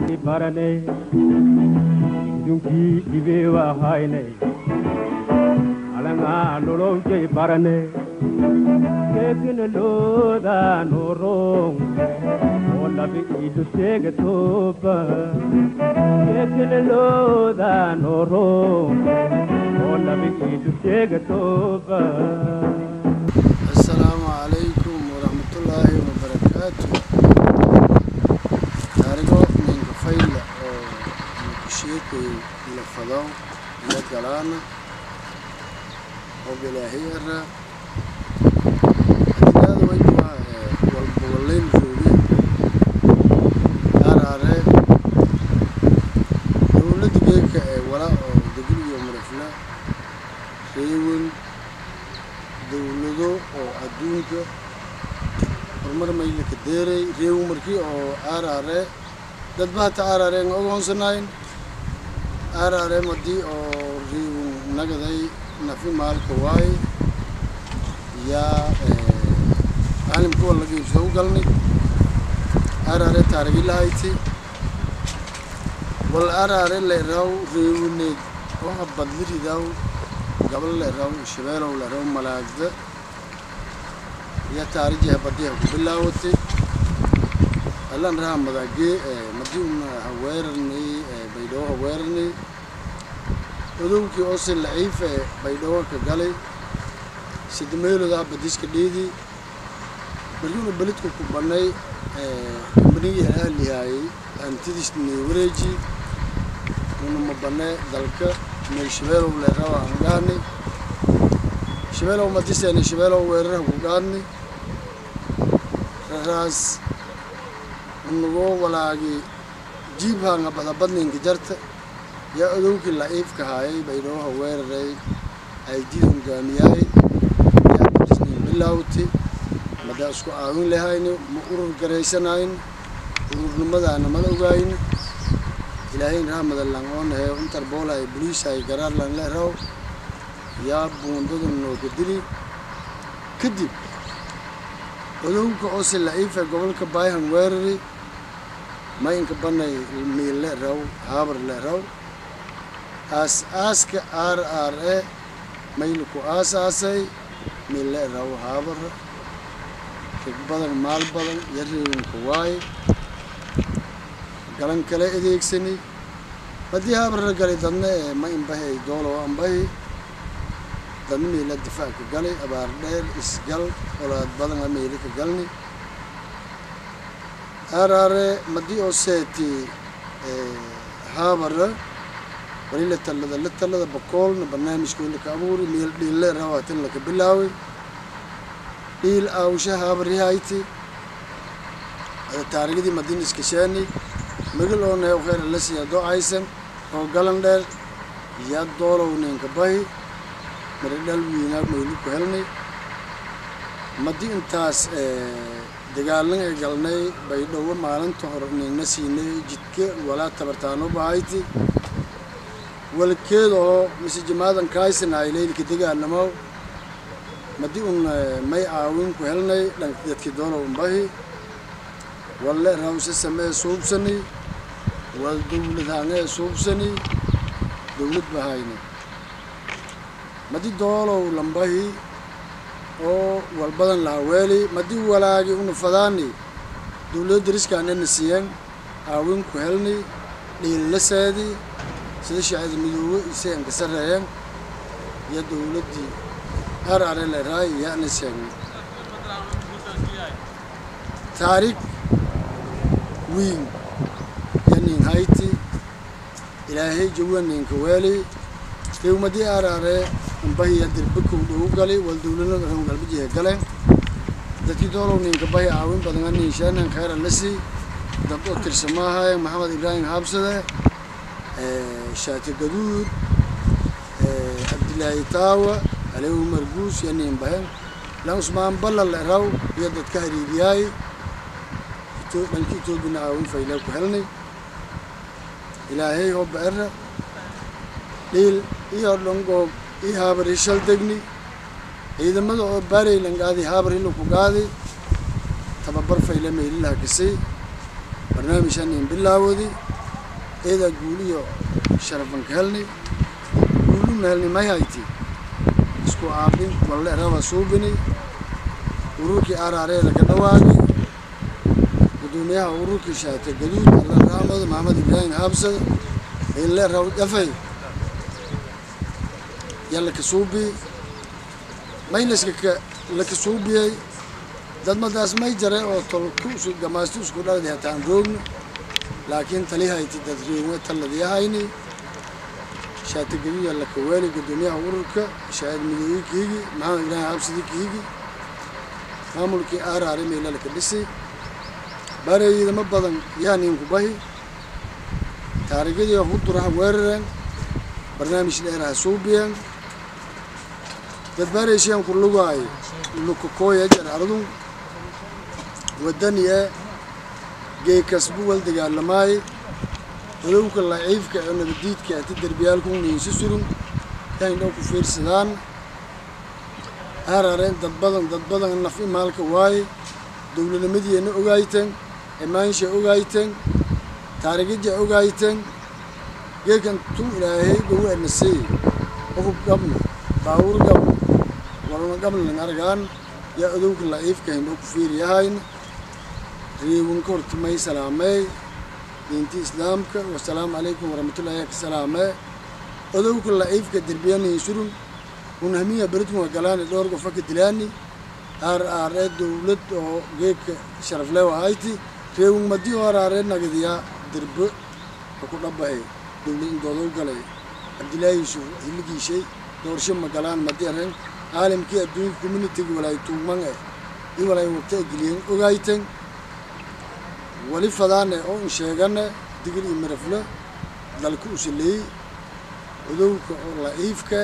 barane dunkii dhibeewa hayne alanga nolowjey barane keekina looda norong oo labi ilu teega tooba keekina looda norong oo labi ilu teega tooba asalaamu calaykum waraxmatullaahi wabarakaatu taarigo ninka fayla oo nikasheekay ila fado ila galaana oo bilaahiyara adinaada waykuwa walbawalayn rooge araare dowladda geeka ee wala oo degil iyo marifla reewan dowlado oo adduunka horumar maylaka deeray reewu markii oo aaraare dadba hata aaraare nga ogoonsanayn aaraare madii oo reewu nagaday nafi maalka waay yaa caalimka wala geibsada u galnay aaraare taarigilahayti wal aaraare leeraw reewuneed waxa badliridaw gabal leeraw shabeelow leeraw malaagda iyo taarijiha badiha ku bilaawatay allan raha madaagee madii una haweerarnay baydhabo haweerarnay odowkii oo si laciif ee baydhabo ka galay sidameeloda badiska dhiidi markiuna belidka ku banay kambanigii ahlihaayay hantidiisni wareeji una ma banee dalka may shabeelow leerawa aan gaadnay shabeelow madiseeni shabeelow weeraraha ku gaadnay raraas unagoo walaagi jiibhanga badabadninka jarta yaa odowkii laciifka haayay baydhooha weeraray ay did hongaamiyaay yaa badisnin bilaawtay madaa isku aawin lahayni ma urur garaysanayn ururnimadaana mala ogayn ilaahayn rahmada langoonahee interboolhay boliishay garaarlan leeraw yaa buundada nooga dili kadib odowka oo si laciifa gobolka bayhan weerari mayinka banay miil leeraw haabar leeraw aas aaska aar aar e maylaku aasaasay miil leeraw haabar reg badan maal badan yareewinka waay galan kale adeegsani haddii haabarra galay dadna ee ma inbahay doolow anbahi dadna meela difaac ka galay abaar dheer isgal olaad badan a meeli ka galni aaraare madii oo seeti haabara wali la talada la talada bakoolna barnaamijkoo laka abuuri meel dhiille rawaatan laka bilaaway dhiil aawsha haabaryahayti taarigadii madin iskasheeni magil oo neew kheyr la siiya do-aysan oo galan dheer yaa doolow ninka bahi maridhal wiinaa maylu ku helnay madi intaas dagaalan ee galnay baydhowo maalinta hore ningna siinay jidka walaa tabartaano bahayti walkeeda oo mise jamaadan kaysanaay leylka dagaalamo madi un may aawin ku helnay dhanka dadki doolow unbahi walle rawse samee suubsani wal dowlad hangee suubsani dowlad bahayni madi doolow lambahi oo walbadan lahaweeli madi walaagi una fadaani dowlada dariskaanana siiyeen aawin ku helni dhiillaseedi sida shaacida midoobe isay anka sareeyeen iyo dowladdii ar are leeraay yaana sheegnay taariikh wiin yanin hayti ilaahay jawa ninka weeli dewmadii aaraare ambahiya dirbakow dhow gali wal dowlana galbajihe galeen dadkii doolow ninka bahi aawin badanga ninshanan khayra lasi dad oo tirsamaahaye maxamed ibraahim haabsade shaati gaduud cabdilaahi taawa alew marguus yanin bahen lan usmaan balla leeraw iyo dadka hariiriyaay dhanka etoobina aawin faylaa ku helnay ilaahay hobba era dhiil iyo dhongoob ii haabari shal degni ciidamada oo baaraylan gaadi haabar hilo ku gaadi tababar fayle meelilaha kasay barnaamijhanin bilaawadi eedaa guuliyo sharafan ka helnay guuluna helnay may hayti isku aabin walle raba suubini ururkii araareeda ka dhawaagay gudoomiyaha ururkii shaate gaduud alla raamada maxamed ibraahim haabsada ile raw dhafay yaa laka suubi maylaska ka laka suubiyey dad madaas may jare oo tolku isu gamaasto isku dhaladi hataan roogno laakiin tali hayti dad reewe talladii hayni shaate gaduud yaa laka weeli gudoomiyaha ururka shaahid midooyi kiigi maxamed ibraahim haabsadi kiigi maamulkii aaraare meela laka dhisi bareeyidama badan yaaniinku bahi taariikhadii huduraha weerareen barnaamij dheeraha suubiyeen dad bareyshiyan ku lugaay lukakooya jar ardun wadaniye geekasbu wal dagaalamaay odowka laciifka oo nabadiidka ati derbiyaalku niinsi surun yahayn dhow ku fiirsadaan aaraareen dad badan dad badan naf imaalka waaye dowladnimadiina ogaayteen imaansha ogaayteen taariikhaja ogaayteen geekan tu ilaahay gogu anasey qofub gabna baawur gabna walna gablan argaan yaa odowka laciifka hindhoo ku fiiriyahayn reewinka hortimay salaamey diinti islaamka wasalaamu calaykum waraxmatullahi ka salaamee odowka laciifka derbiyanii surun unhamiya beridkuma galaani dhowr qofa ka dilaani aar aaree dowlad oo geedka sharafleewa ahayti reewin madi oo araaree nagadiyaa derbe oo ku dhabahay dowlad indoodow galay cabdillaahi yuusuf hiligiishay doorsho magalaan madi areen caalamkii adduunka communitiga walaay tuugman eh i walaay wagta geliyeen ogaayten wali fadaane oo in sheegane digir iyo mirafle dalka usaleey odowka oo laciifka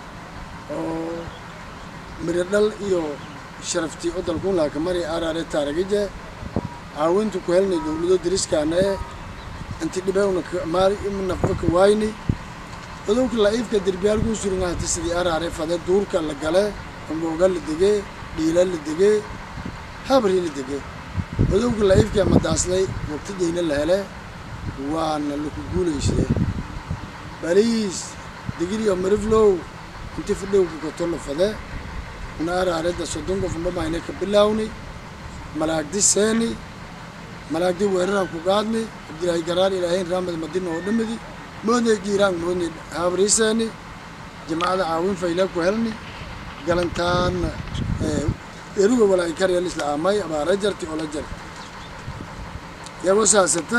oo miradhal iyo sharaftii oo dalkuun laaka mari araare taarigije caawinta ku helnay dowlado dariskaana e inti dhibeewna maali nafba ka waayni odowka laciifka derbiyaalkuu surungahati sidii araare fade duurka la gale ambooga la dege dhiila la dege habri la dege odowka laciifka madaaslay waqtijayna la hele waana laku guulaysade baliis digiriyo miriflow inti fadhowka kotola fade una araareda soddon qof dhamayna ka bilaawni malaagdi seeni malaagdi weeraraan ku qaadni cabdilaahi garaar ilaahayn raamad madina oo dhamidi moodnay jiiraan moodnay habriseeni jamacada caawin fayla ku helni galantaana eruga walaa karyal isla aamay abaara jarti oo la jarti iyagoo saasata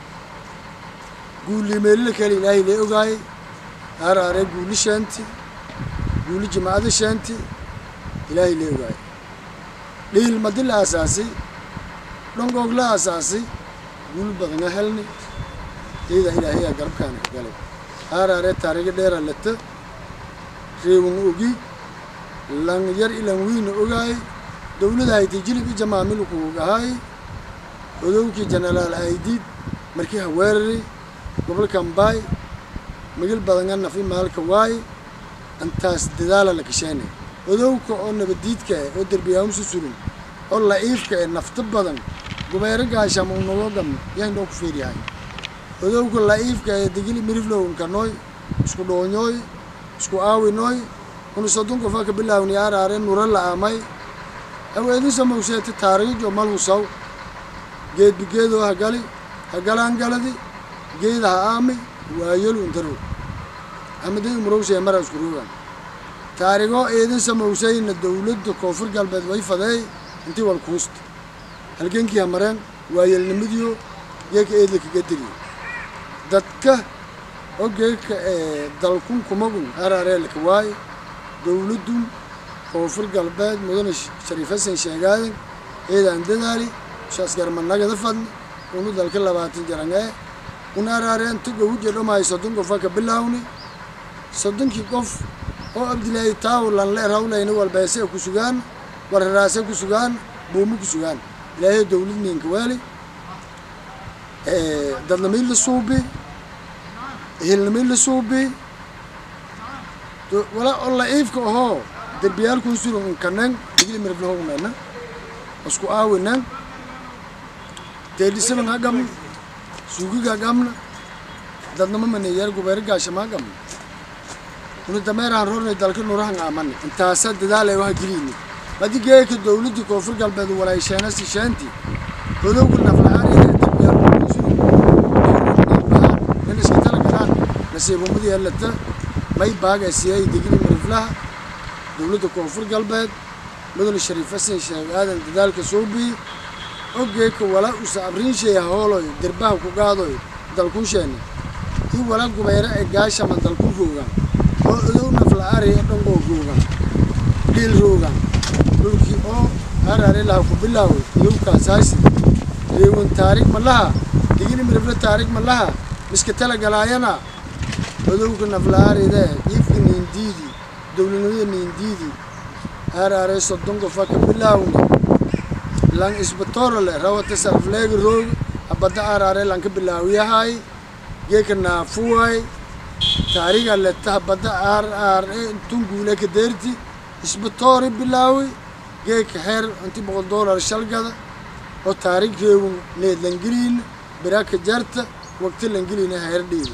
guulimeelila kale ilaahay lee ogaayay aaraare guuli sheenti guuli jamacada sheenti ilaahay lee ogaayay dhiil madi la aasaasay dhongoog la aasaasay guul badanga helni iyada ilaahayaa garabkaana ka galay aaraare taariga dheera lata reewin ogi lan yar ilan wiina ogaay dowlada hayti jilib i jamaamil kuugahaay odowkii jenaraal aydiid markii haweerari gobolka mbaay migil badanga nafi maalka waay intaas dadaala la kasheenay odowka oo nabadiidka eh oo derbiyaamsu sulin oo laciifka eh nafta badan gubeero gaasham u noloo dham yahayn dhoo ku fiiryahay odowka laciifka eh digili miriflow nkanoy isku dhoonyooy isku aawinoy una soddon qofa ka bilaawni araare nura la aamay aweedinsa mawseeti taariijo malhusaw geedbi geedoo hagali hagalaan galadi geeda ha aami waayolu intaro amaday umurowsee mara isku roogan taarigoo eedin samowsayna dowladda koonfur galbeed way fadeey intii wal kuusta halgenkii hamareen waayelnimadiyo geeka eedla kaga diriyo dadka oo geeka dalkun kumagun arareelka waaye dowladdun koonfur galbeed mudane shariif hasan sheegaadan eedaan dadaali shaasgarmanagada fadni unu dalka labaatan jarangee una araareentu gawuja dhomaay soddon qofa ka bilaawni soddonkii qof oo abdilaahi taawlan le rawlayna walbeese ku sugaan wararaase ku sugaan buumo ku sugaan ilaahay dowlad ninka waali dadnamay la suubi ehelnamay la suubi wala oo laciifka ahoo derbiyaalkuu suran unkanen digli miriflahownena isku aawinen teedhisaban ha gamna suugiga gamna dadnama maneeyaar gubeer gaashamaagam unu dameeraan roornay dalka nurahan aamane intaasa dadaalay waha geliyni madi geeka dowladii koonfur galbeed walaysheena sisheenti hodowga naflahaariya in iska tala galaan nasiibumadii helata may baaga siyay digri miriflaha dowladda koonfur galbeed mudane shariif xasan sheekh aadan dadaalka suubi ogeeka wala usa abriinsheeya hooloy derbaha ku gaadoy dalkunsheena i wala gubayra ee gaashaman dalku roogaan oo odow nafla-aariya dhangoo roogaan dhiil roogaan dhulkii oo araare laha ku bilaaway iyowkaasaasi reewan taarig ma laha digini mirifle taarig ma laha miska tala galaayana odowga nafla-aaride iifka niindiidi dowladnimada niindiidi araare soddon qofa ka bilaawna lan isbatoorole rawata sarfleega roog habada araare lan ka bilaawiyahay geeka naafuway taariga leta habada ar ar tunguule ka deerti isbatoori bilaawi geeka heer inti boqol doolar shalgada oo taarig reewun need langeliin biraka jarta waqti langeliina heer dhiidi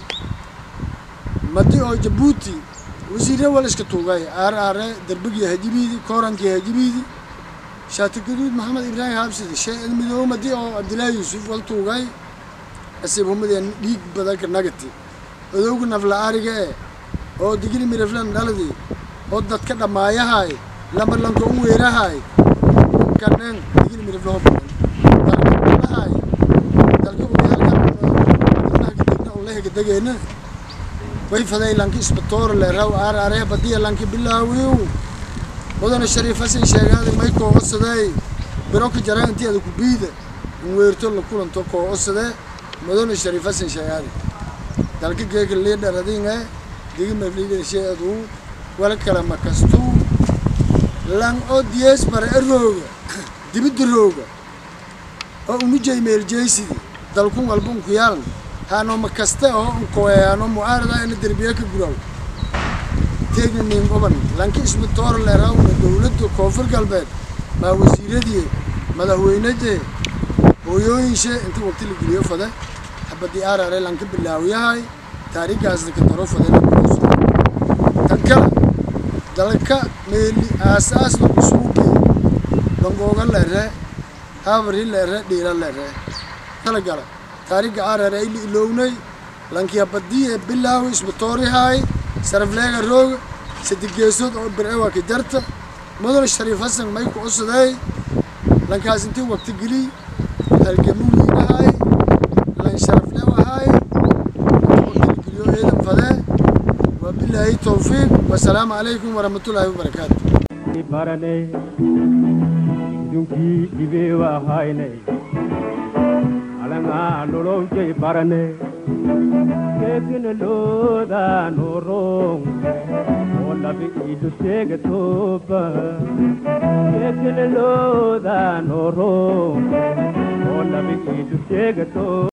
madi oo jabuuti wasiire wal iska tuugay ar are derbigii hajibiidi koorankii hajibiidi shaati gaduud maxamed ibraahim habsidi shee midoomadii oo cabdillaahi yuusuf wal tuugay asiib humadeen dhiig badanka nagati odowga nafla ariga e oo digri miriflan dhaladi oo dadka dhammaayahay lama lanka u weerahay kaneen digri mirifla ho badan dalkalahay dalka uyaalka ulehega degeena way faday lanki isbatoor le raw ar aree badiya lanki bilaawiw mudane shariif xasan sheegaada may koo codsadee biro ka jaraan intii ada ku biida in weerto la kulanto koo codsadee mudane shariif xasan sheegaada dalka geeka liidhar adinge digima liidharshe aduu wala kala makastuu lan oo diyees bara e rooga dibidda rooga oo unujay meeljeysidi dalkun walbun ku yaalan haano makaste oo unkoyaano mucaarada ina derbiye ka guraw teegna nin oban lanki isbitoor leerawna dowladda koonfur galbeed maa wasiiradii madaxweynadee hooyooyinshe inta waqti la geliyo fade habadii aarare lanka bilaawiyahay taarigaasna ka daro fade laguuso tan kale dalka meeli aasaasna kusuuge bangooga lere habari lere dhiila lere kala gala taariga aarare ili ilownay lanki habadii ee bilaawi isbitoorihay sarafleega rooga saddex geesood oo bircewa ka jarta mudane shariif xasan may ku codsaday lankaas intii waqti geliy halgamu wiinahay lan sharaflewahay waqti geliyo eedan fadee waa bilaahi towfiiq wasalaamu calaykum waraxmatullaahi wabarakaatu barane dunkii dhibee waa haynay alanga lolowjay barane keekina looda noorong oo labi iidu sheegatoba keekina looda noorong oo labi iidu sheegato